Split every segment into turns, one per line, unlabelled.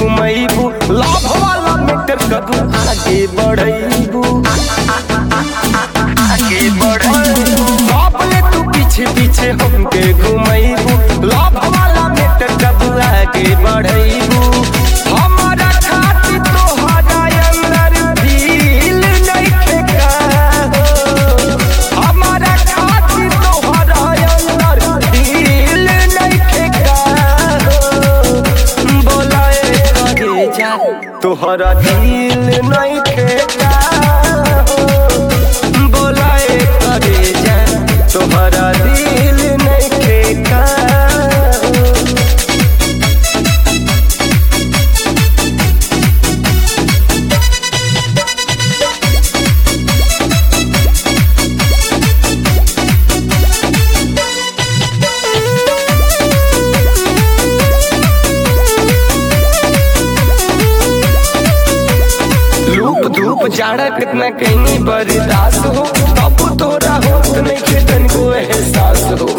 घुमैबू लाभ वाला मीटर कबू आगे बढ़ैबू आगे बढ़ैबू बाबले तू पीछे पीछे हमके घुमैबू लाभ वाला मीटर कबू आगे बढ़ैबू हमारा खातिर तोहरा अंदर दिल नइखे का हो। हमारा खातिर तोहरा अंदर दिल नइखे का हो। बोलाए करे जा तोहरा दिल नइखे का हो। बोलाए करे जा तोहरा दिल नइखे का हो। लूप धूप जाड़ा कितना कहीं बर्दाश्त हो अब तोरा होत नहीं के तनको एहसास हो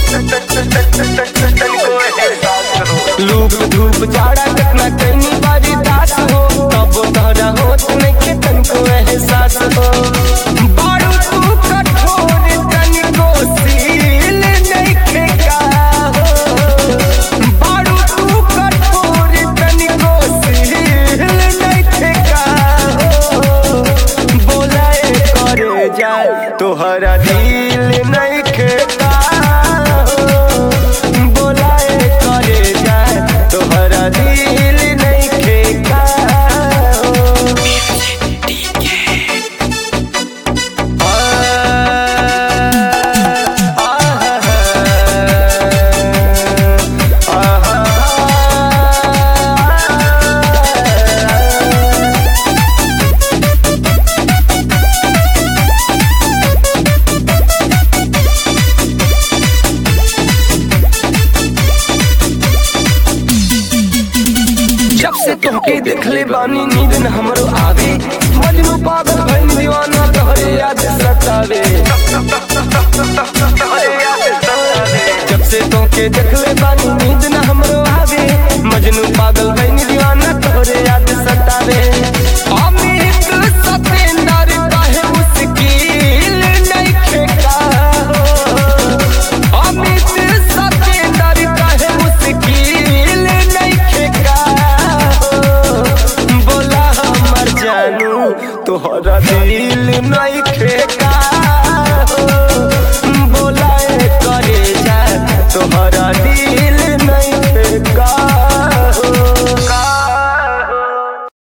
लूप धूप जाड़ा कितना कहीं बर्दाश्त हो अब तोरा होत नहीं के तनको एहसास हो बारू तू कठोर तनको सील नहीं खेगा हो बारू तू कठोर तनको सील नहीं खेगा हो बोलाए करे जाए तोहरा दिल नहीं खेगा हो बोलाए करे जाए तोहरा दिल नहीं खेगा हो जब से तुमके देखले बानी नींद न हमरो आवे मजनू पागल भइल दीवाना तोहरे याद सतावे जब से तुमके देखले बानी नींद न हमरो आवे मजनू पागल भइल दीवाना तोहरे याद सतावे अमित सतेंदर काहे मुश्किल नइखे का हो अमित सतेंदर काहे मुश्किल नइखे का हो बोला हमर जानू तोहरा दिल